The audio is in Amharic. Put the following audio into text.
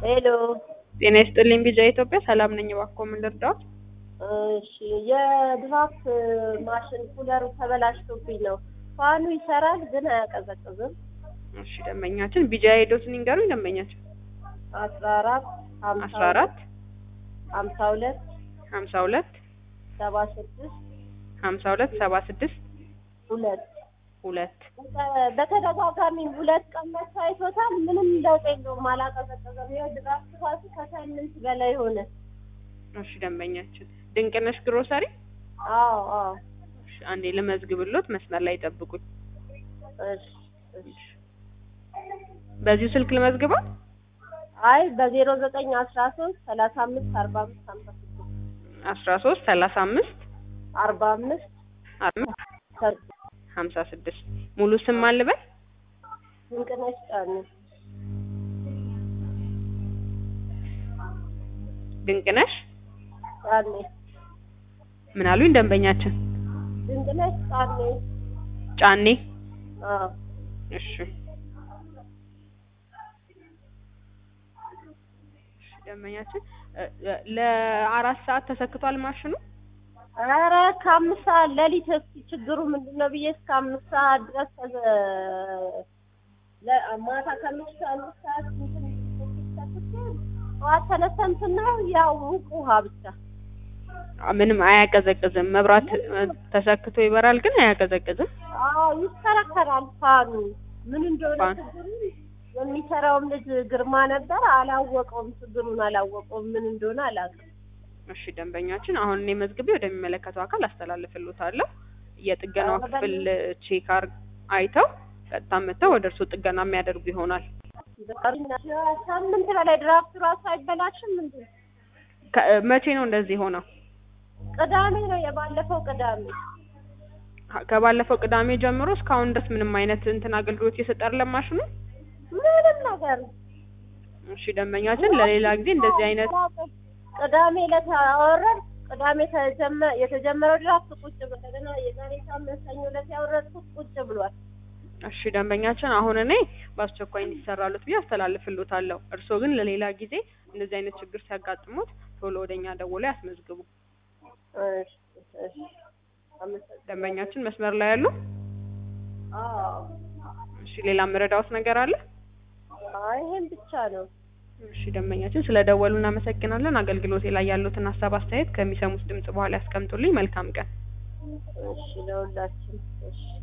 ሄሎ ጤና ይስጥልኝ ቢጃ ኢትዮጵያ ሰላም ነኝ። እባክዎ ምን ልርዳዎት? እሺ የድራፍት ማሽን ኩለሩ ተበላሽቶብኝ ነው። ፋኑ ይሰራል ግን አያቀዘቅዝም። እሺ ደንበኛችን ቢጃ ሄዶትን ይንገሩኝ። ደንበኛችን አስራ አራት አስራ አራት ሀምሳ ሁለት ሀምሳ ሁለት ሰባ ስድስት ሀምሳ ሁለት ሰባ ስድስት ሁለት ሁለት በተደጋጋሚ ሁለት ቀን መጥቶ አይቶታል። ምንም ለውጥ የለውም። አላቀዘቀዘም። ይኸው ድራፍት ራሱ ከሳምንት በላይ ሆነ። እሺ ደንበኛችን ድንቅነሽ ግሮሰሪ አዎ አዎ እሺ አንዴ ልመዝግብሎት መስመር ላይ ጠብቁኝ። እሺ እሺ በዚሁ ስልክ ልመዝግበው? አይ በዜሮ ዘጠኝ አስራ ሶስት ሰላሳ አምስት አርባ አምስት ሀምሳ ስድስት አስራ ሶስት ሰላሳ አምስት አርባ አምስት አምስት ሀምሳ ስድስት ሙሉ ስም ማን ልበል? ድንቅነሽ ጫኔ ድንቅነሽ ጫኔ ምን አሉኝ ደንበኛችን? ድንቅነሽ ጫኔ ጫኔ አዎ እሺ እሺ ደንበኛችን እ- እ- ለአራት ሰዓት ተሰክቷል ማሽኑ? ኧረ ከአምስት ሰዓት ሌሊት እስኪ ችግሩ ምንድን ነው ብዬ እስከ አምስት ሰዓት ድረስ ተዘ- ለ- ማታ ከምሽቱ አምስት ሰዓት እንትን ሰክቼ ጠዋት ተነስተን ስናየው ያው ሙቅ ውሃ ብቻ አ- ምንም አያቀዘቅዝም። መብራት እ፣ ተሰክቶ ይበራል ግን አያቀዘቅዝም። አዎ ይከረከራል ፋኑ ምን እንደሆነ ፋን- ችግሩ የሚሰራውም ልጅ ግርማ ነበር አላወቀውም ችግሩን አላወቀውም ምን እንደሆነ አላውቅም እሺ ደንበኛችን አሁን እኔ መዝግቤ ወደሚመለከተው አካል አስተላልፍልዎታለሁ። የጥገናው አዎ፣ ክፍል ቼክ አር አይተው ቀጥታ መጥተው ወደ እርስዎ ጥገና የሚያደርጉ ይሆናል። ሳምንት በላይ ድራፍቱ ራሱ አይበላሽም እንዴ ከ- መቼ ነው እንደዚህ ሆነው? ቅዳሜ ነው የባለፈው ቅዳሜ ሀ- ከባለፈው ቅዳሜ ጀምሮ እስካሁን ድረስ ምንም አይነት እንትን አገልግሎት እየሰጠ አይደለም ማሽኑ? ምንም ነገር እሺ ደንበኛችን ለሌላ ጊዜ እንደዚህ አይነት ቅዳሜ ዕለት አወረድ ቅዳሜ ተጀመ የተጀመረው ድራፍት ቁጭ ብሎ እንደገና የዛሬ ሳምንት ሰኞ ዕለት ያወረድኩት ቁጭ ብሏል። እሺ ደንበኛችን አሁን እኔ በአስቸኳይ እንዲሰራሉት ብዬ አስተላልፍልዎታለሁ። እርስዎ ግን ለሌላ ጊዜ እንደዚህ አይነት ችግር ሲያጋጥሙት ቶሎ ወደኛ ደውለው ያስመዝግቡ። እሺ እሺ አመሰግናለሁ። ደንበኛችን መስመር ላይ ያሉ? አዎ እሺ ሌላ መረዳዎት ነገር አለ? አይ ይሄን ብቻ ነው። እሺ ደንበኛችን ስለደወሉ እናመሰግናለን። አገልግሎቴ ላይ ያሉትን ሀሳብ አስተያየት ከሚሰሙት ድምጽ በኋላ ያስቀምጡልኝ። መልካም ቀን። እሺ ለሁላችን እሺ